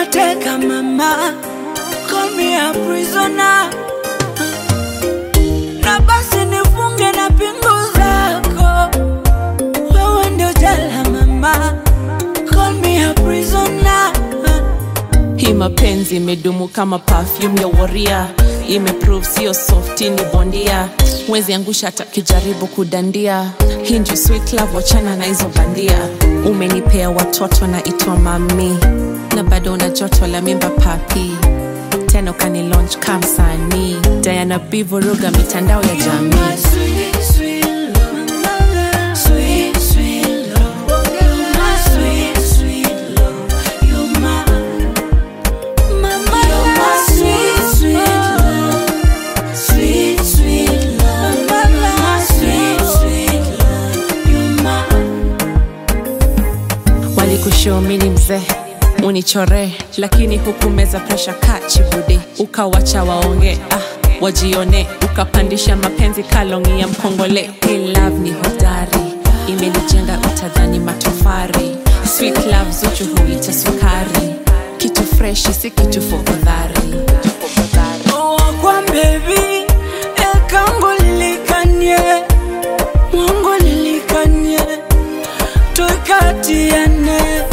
mateka mama, call me a prisoner. Na basi nifunge na pingu zako, wewe ndio jela mama, call me a prisoner. Hii mapenzi imedumu kama perfume ya waria, imeprove sio softi, ni bondia. Mwezi angusha hata kijaribu kudandia. Hii ndio sweet love, wachana na hizo bandia. Umenipea watoto na itwa mami, na bado una joto la mimba papi, tena ukani launch kamsanii. Diana B vuruga mitandao ya My jamii. sweet, sweet love, sweet, sweet love, my sweet, sweet love, you're my, mama, you're my sweet, sweet love, sweet, sweet love, mama, my sweet, sweet love, you're my. walikushomini mzee unichore lakini hukumeza presha kachibude ukawacha waonge ah, wajione ukapandisha mapenzi kalongi ya mkongole Hii love ni hodari imenijenga utadhani matofari sweet love zuchu huita sukari kitu freshi si kitu fogodhari wakwa bebi ekangu lilikanye mwangu lilikanye tuikatiane